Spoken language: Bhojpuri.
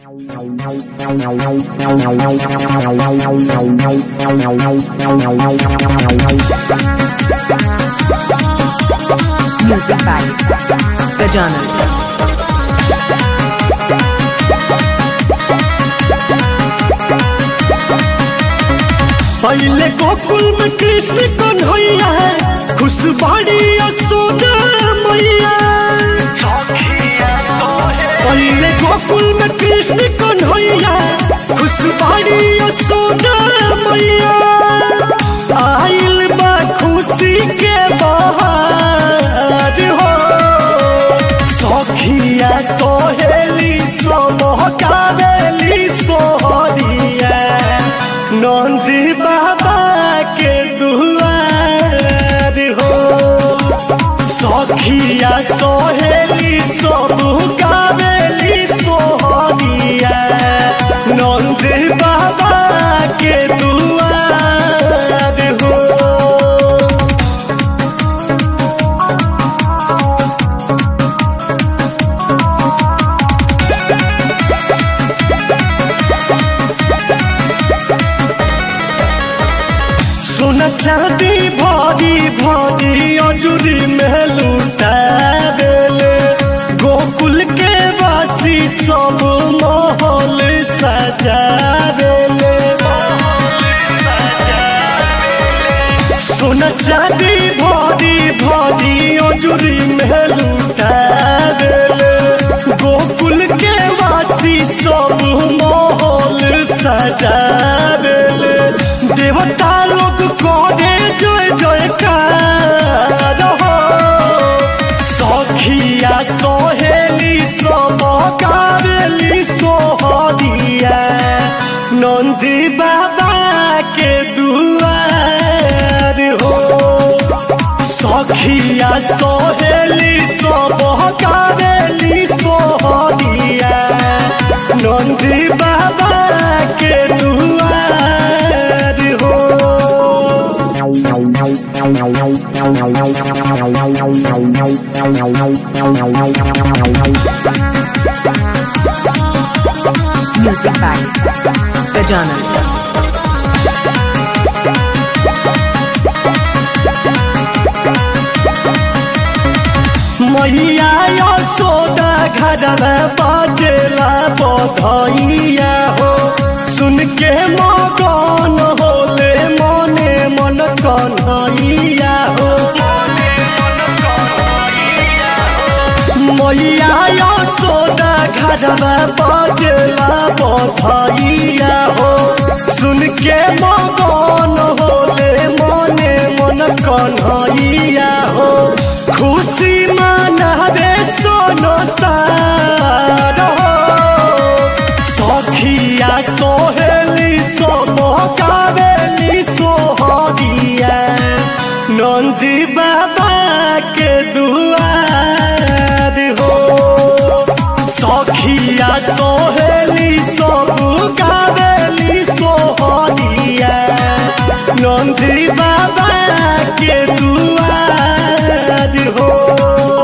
Music by Gajanan. पहले गोकुल में कृष्ण कन्हैया है खुशबाड़ी यशोदा मैया पहले गोकुल में कृष्ण कन्हैया खुशबाड़ी यशोदा मैया आइल बा खुशी के बहार हो सखिया सोहेली सोहकावेली सोहरिया नंदी बाबा के दुआर हो सखिया सोहेली सब कावेली सोहरिया नंदी बाबा के दुआर हो सोना चांदी भरी भरी अजुरी में लूटा देले गोकुल के वासी सब माहौल सजा देले सोना चांदी भरी भरी अजुरी में लूटा देले गोकुल के वासी सब माहौल सजा देले देवता लोग करे जय जयकार हो सखिया सोहेली सब कावेली सोहरिया नंदी बाबा के दुआर हो सखिया सोहेली सब कावेली सोहरिया नंदी बाबा के दुआर हो Music by Gajanan. मैया यशोदा घरवा बाजेला बधैया हो सुन के मगन होले मने मन कन्हैया हो मैया यशोदा घरवा बाजेला बधैया हो सुन के मगन होले मने मन कन्हैया हो खुशी मनावे सोनो सार हो सखिया सोहेली सोम कावेली सोहरिया नंदी बाबा के दुआर हो सखिया सोहेली सब कावेली सोहरिया नंदी बाबा के दुआर हो